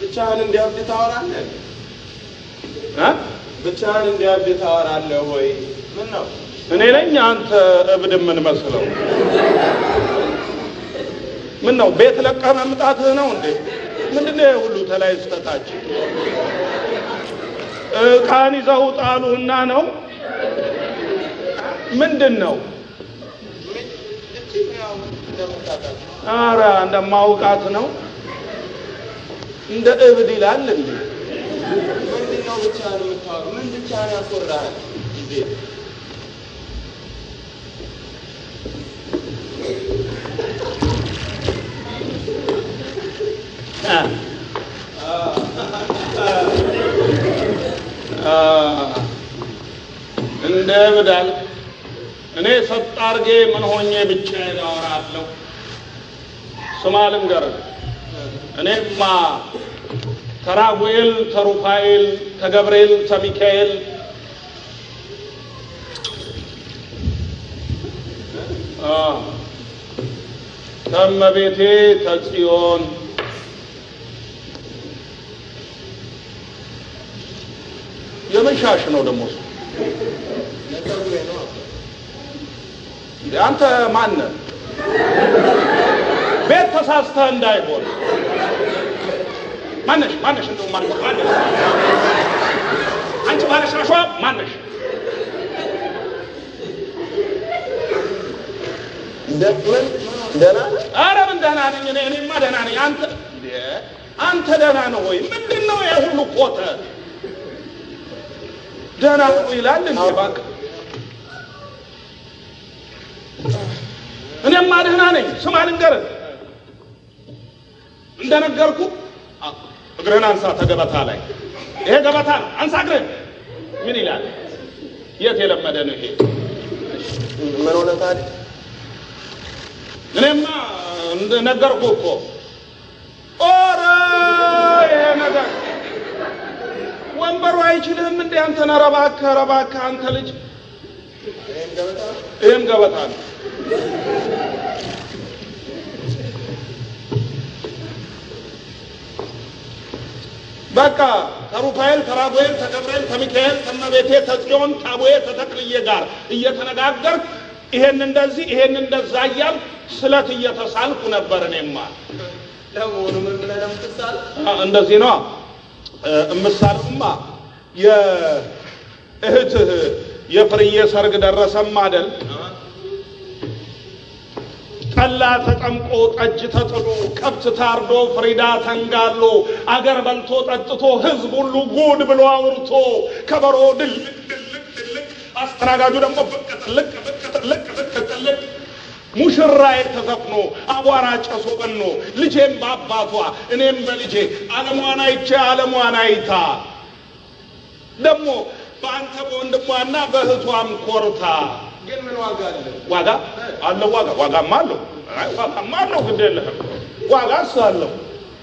ብቻህን እንዲያብድ ታወራለህ? እ? ብቻህን እንዲያብድ ታወራለህ ወይ? ምን ነው እኔ ነኝ አንተ እብድ የምንመስለው? ምን ነው ቤት ለቀህ መምጣትህ ነው እንዴ? ምንድን ነው ይሄ ሁሉ ተላይ ስተታች? ዕቃን ይዘው ጣሉህና ነው ምንድን ነው? እጅግ ያው እንደምታውቃት አረ እንደማውቃት ነው። እንደ እብድ ይላል እንዴ? ምንድን ነው ብቻህን የምታወራው? ምን ብቻህን ያስወራሃል? ጊዜ አ እንደ እብድ አልክ። እኔ ሰጥ አድርጌ ምን ሆኜ ብቻዬን አወራለሁ? ስማ ልንገርህ፣ እኔማ ተራጉኤል ተሩፋኤል ተገብርኤል ተሚካኤል አ ተመቤቴ ተጽዮን የምን ሻሽ ነው ደግሞ እሱ? ለፀጉሬ ነው። እንዴ አንተ ማነህ? ቤት ተሳስተህ እንዳይሆን ማነሽ? ማነሽ? እንደው ማነሽ? ማነሽ? አንቺ ባለሽ ራሷ ማነሽ? ደ- ምን ደህና ነህ? ኧረ ምን ደህና ነኝ እኔ እኔማ ደህና ነኝ። አንተ እንዴ አንተ ደህና ነው ወይ? ምንድን ነው ይሄ ሁሉ ኮተት? ደህና ነው ይላል እንዴ እባክህ። እኔማ ደህና ነኝ። ስማ ልንገርህ፣ እንደነገርኩ እግርህን አንሳ ተገበታ ላይ። ይሄ ገበታ ነው። አንሳ እግርህን። ምን ይላል? የት የለመደ ነው ይሄ? ምን ሆነ ታዲያ? እኔማ እንደነገርኩ እኮ ኦረ ይሄ ነገር ወንበሩ አይችልህም እንዴ አንተን? ኧረ እባክህ ኧረ እባክህ አንተ ልጅ ይሄን ገበታ ነው? ይህም ገበታ ነው። በቃ ከሩፋኤል ከራጉኤል ከገብርኤል ከሚካኤል ከመቤቴ ተጽዮን ከአቡዬ ተተክልዬ ጋር እየተነጋገርክ ይሄን እንደዚህ ይሄን እንደዛ እያል ስለት እየተሳልኩ ነበር እኔማ። ለመሆኑ ምን ብለህ ነው የምትሳለው? አ- እንደዚህ ነው እምሳልማ የእህትህ የፍርዬ ሰርግ ደረሰም አደል? ጠላ ተጠምቆ ጠጅ ተጥሎ ከብት ታርዶ ፍሪዳ ተንጋሎ አገር በልቶ ጠጥቶ ህዝብ ሁሉ ጉድ ብሎ አውርቶ ከበሮ ድልቅ ድልቅ ድልቅ አስተናጋጁ ደግሞ ብቅ ጥልቅ ብቅ ጥልቅ ብቅ ጥልቅ ሙሽራዬ ተዘፍኖ አቧራ ጨሶ በኖ ልጄም በአባቷ እኔም በልጄ ዓለሟን አይቼ ዓለሟን አይታ ደግሞ በአንተ በወንድሟና በእህቷም ኮርታ ግን ምን ዋጋ አለ? ዋጋ አለው። ዋጋ ዋጋማ አለው። አይ ዋጋማ አለው። ግድ የለህም። ዋጋስ አለው።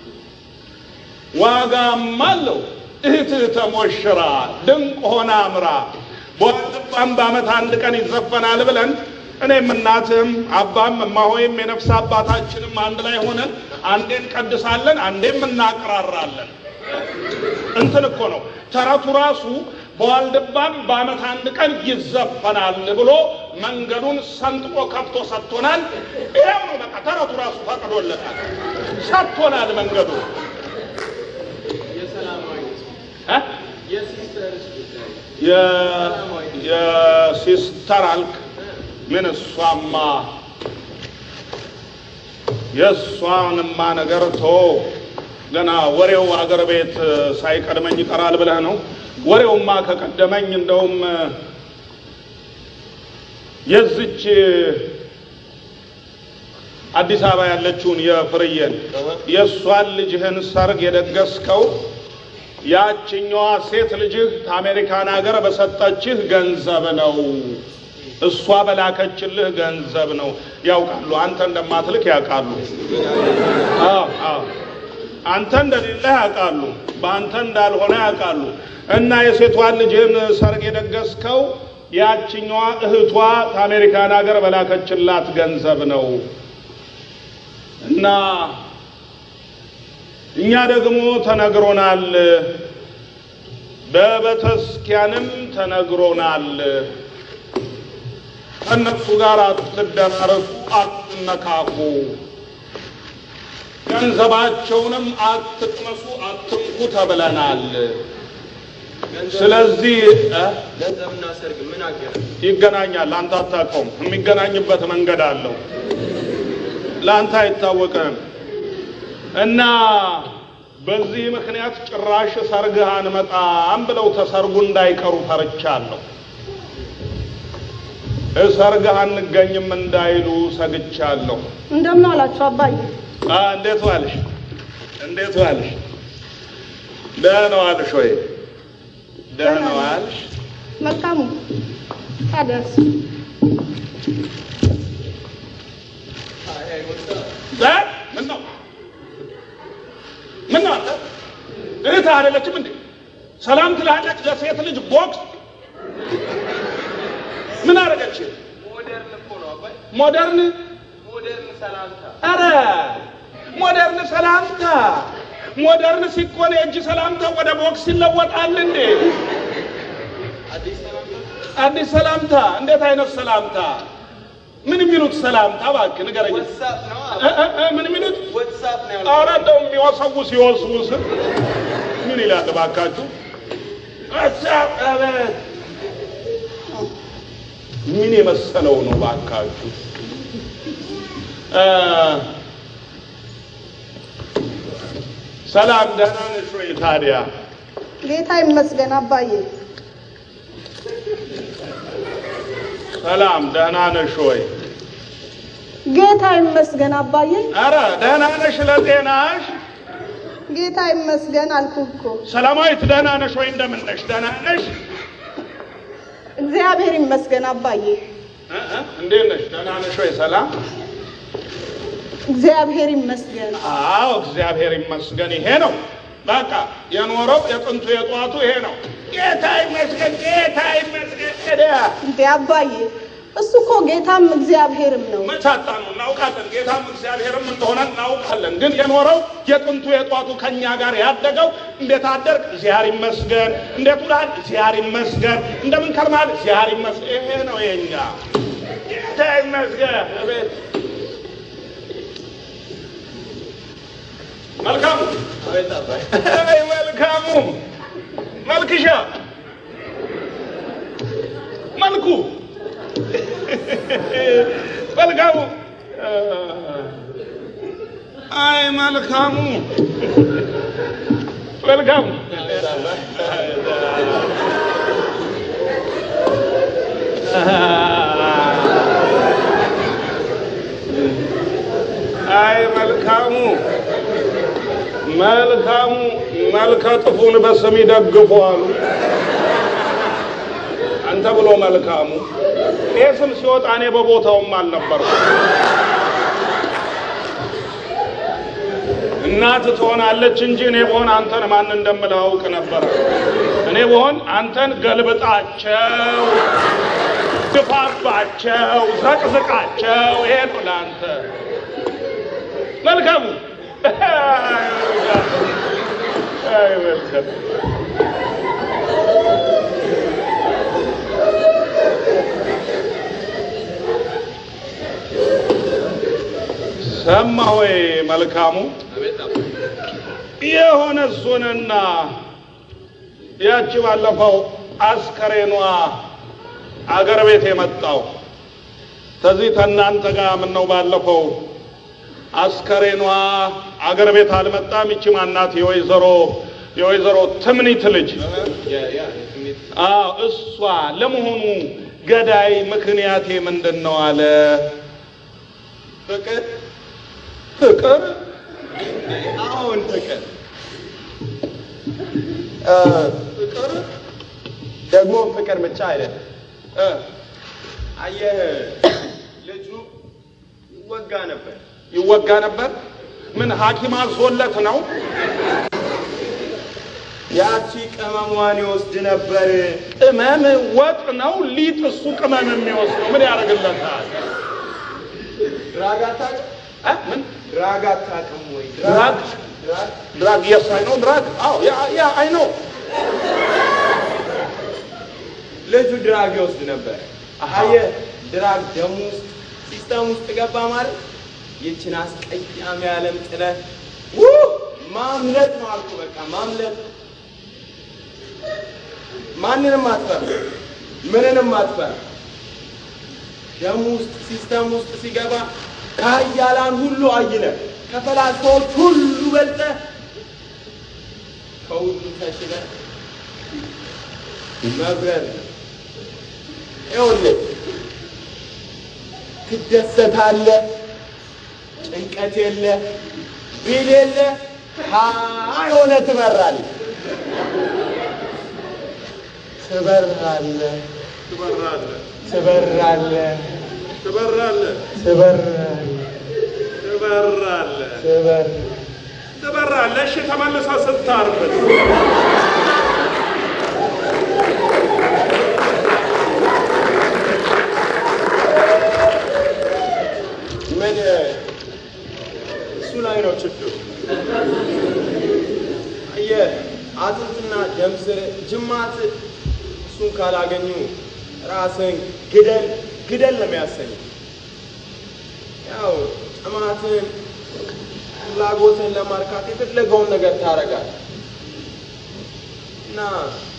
ዋጋማ አለው። እህትህ ተሞሽራ ድንቅ ሆና አምራ በዋልድባም በዓመት አንድ ቀን ይዘፈናል ብለን እኔም እናትም አባም እማሆይም የነፍስ አባታችንም አንድ ላይ ሆነን አንዴ እንቀድሳለን፣ አንዴም እናቅራራለን። እንትን እኮ ነው ተረቱ ራሱ በዋልድባም በዓመት አንድ ቀን ይዘፈናል ብሎ መንገዱን ሰንጥቆ ከፍቶ ሰጥቶናል። ይኸው ነው በቃ ተረቱ ራሱ ፈቅዶለታል፣ ሰጥቶናል መንገዱ የሰላማዊ እ? የሲስተርስ ጉዳይ የ- የሲስተር አልክ ምን እሷማ የእሷንማ ነገር ቶ ገና ወሬው አገር ቤት ሳይቀድመኝ ይቀራል ብለህ ነው? ወሬውማ ከቀደመኝ እንደውም የዝች አዲስ አበባ ያለችውን የፍርዬን የእሷን ልጅህን ሰርግ የደገስከው ያችኛዋ ሴት ልጅህ ከአሜሪካን ሀገር በሰጠችህ ገንዘብ ነው። እሷ በላከችልህ ገንዘብ ነው። ያውቃሉ፣ አንተ እንደማትልክ ያውቃሉ። አዎ አዎ፣ አንተ እንደሌለህ ያውቃሉ፣ በአንተ እንዳልሆነ ያውቃሉ። እና የሴቷን ልጅህን ሰርግ የደገስከው ያችኛዋ እህቷ ከአሜሪካን ሀገር በላከችላት ገንዘብ ነው። እና እኛ ደግሞ ተነግሮናል፣ በቤተክርስቲያንም ተነግሮናል። ከእነሱ ጋር አትደራረሱ፣ አትነካኩ፣ ገንዘባቸውንም አትቅመሱ፣ አትንኩ ተብለናል። ስለዚህ እ ገንዘብና ሰርግ ምን አገናኝ? ይገናኛል። አንተ አታውቀውም። የሚገናኝበት መንገድ አለው። ለአንተ አይታወቅም። እና በዚህ ምክንያት ጭራሽ ሰርግህ አንመጣም ብለው ተሰርጉ እንዳይቀሩ ፈርቻለሁ። ሰርግህ አንገኝም እንዳይሉ ሰግቻለሁ። እንደምን አላችሁ አባዬ? አ እንዴት ዋልሽ? እንዴት ዋልሽ? ደህና ዋልሽ ወይ? ደህና ዋልሽ? መልካሙ ታዲያስ እ? ምን ነው ምን ነው አንተ እህትህ አይደለችም እንዴ? ሰላም ትላለች ለሴት ልጅ ቦክስ ምን አደረገች? ሞደርን እኮ ነው አባይ፣ ሞደርን ሞደርን ሰላምታ። አረ ሞደርን ሰላምታ ሞደርን ሲኮን የእጅ ሰላምታ ወደ ቦክስ ይለወጣል እንዴ? አዲስ ሰላምታ አዲስ ሰላምታ እንዴት አይነት ሰላምታ? ምን የሚሉት ሰላምታ እባክህ ንገረኝ። ወትሳፕ ነው እ እ እ ምን የሚሉት ወትሳፕ ነው ያልኩት። ኧረ እንደው የሚወሰውስ ይወስውስ ምን ይላል እባካችሁ? ሀሳብ አቤት ምን የመሰለው ነው እባካችሁ? እ ሰላም ደህና ነሽ ወይ ታዲያ? ጌታ ይመስገን አባዬ። ሰላም ደህና ነሽ ወይ? ጌታ ይመስገን አባዬ። ኧረ ደህና ነሽ ለጤናሽ? ጌታ ይመስገን አልኩህ እኮ። ሰላማዊት ደህና ነሽ ወይ? እንደምን ነሽ? ደህና ነሽ? እግዚአብሔር ይመስገን አባዬ። እ እ እንዴት ነሽ? ደህና ነሽ ወይ? ሰላም እግዚአብሔር ይመስገን። አዎ እግዚአብሔር ይመስገን። ይሄ ነው በቃ የኖረው የጥንቱ የጠዋቱ ይሄ ነው። ጌታ ይመስገን፣ ጌታ ይመስገን። ታዲያ እንዴ አባዬ፣ እሱ እኮ ጌታም እግዚአብሔርም ነው። መቻጣ ነው እናውቃለን። ጌታም እግዚአብሔርም እንደሆነ እናውቃለን። ግን የኖረው የጥንቱ የጠዋቱ ከኛ ጋር ያደገው እንዴት አደርግ? እግዚአብሔር ይመስገን። እንዴት ውላል? እግዚአብሔር ይመስገን። እንደምን ከርማል? እግዚአብሔር ይመስገን። ይሄ ነው የኛ ጌታ ይመስገን። አቤት መልካሙ አቤት አባይ፣ አይ መልካሙ መልክሻ መልኩ መልካሙ አይ መልካሙ መልካሙ አይ መልካሙ መልካሙ መልከ ጥፉን በስም ይደግፉ አሉ። አንተ ብሎ መልካሙ ይህ ስም ሲወጣ እኔ በቦታውም አልነበርኩም። እናት ትሆናለች እንጂ እኔ በሆን አንተን ማን እንደምልህ አውቅ ነበረ። እኔ በሆን አንተን ገልብጣቸው፣ ድፋባቸው፣ ዘቅዝቃቸው። ይሄ ነው ለአንተ መልካሙ አይ መልካም ሰማ ሆይ መልካሙ አቤት አባይ፣ የሆነ እሱንና ያቺ ባለፈው አስከሬኗ አገር ቤት የመጣው ከዚህ ከእናንተ ጋር ምነው ባለፈው አስከሬኗ አገር ቤት አልመጣም? ይቺ ማናት? የወይዘሮ የወይዘሮ ትምኒት ልጅ ያ ያ የትሜት አዎ፣ እሷ ለመሆኑ ገዳይ ምክንያቴ ምንድን ነው አለ። ፍቅር ፍቅር አሁን ፍቅር ፍቅር ደግሞ ፍቅር ብቻ አይደለም። እ አየህ ልጁ ይወጋ ነበር። ይወጋ ነበር። ምን ሐኪም አዞለት ነው? ያቺ ቅመሟን ይወስድ ነበር። ቅመም ወጥ ነው ሊጥ፣ እሱ ቅመም የሚወስደው ምን ያደርግለታል? ራጋታ እ ምን ድራግ አታውቅም ወይ? ድራግ ድራግ ድራግ የስ አይ ኖ ድራግ አዎ ያ ያ አይ ኖ ልጁ ድራግ ይወስድ ነበር። አሃ። አየህ ድራግ ደም ውስጥ ሲስተም ውስጥ ገባ ማለት ይችን አስቀያሚ ዓለም ጥለህ ውህ ማምለጥ ነው አልኩህ። በቃ ማምለጥ ማንንም አትፈራ፣ ምንንም አትፈራ። ደም ውስጥ ሲስተም ውስጥ ሲገባ ከሀያላን ሁሉ አይለ ከፈላስፋዎች ሁሉ በልጠ ከሁሉ ተሽለ መብረር ነው። ይኸውልህ ትደሰታለህ፣ ጭንቀት የለ፣ ቢል የለ፣ ሀይ ሆነ ትበራለህ፣ ትበራለህ፣ ትበራለህ ትበራለህ፣ ትበራለህ ትበራለህ፣ ትበራለህ ትበራለህ። ትበራለህ እሺ ተመልሰህ ስታርፍ ምን እሱ ላይ ነው ችግሩ። አየህ አጥንትና ደም ስር ጅማት እሱን ካላገኙ ራስን ግደል ግደል ነው የሚያሰኝ። ያው ጥማትን ፍላጎትን ለማርካት የፈለገውን ነገር ታደርጋለህ እና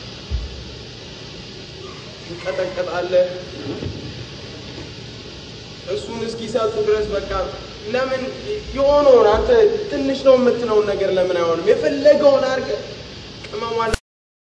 ትንቀጠቀጣለህ እሱን እስኪሰጡ ድረስ በቃ ለምን የሆነውን አንተ ትንሽ ነው የምትለውን ነገር ለምን አይሆንም? የፈለገውን አድርገህ ቅመሟን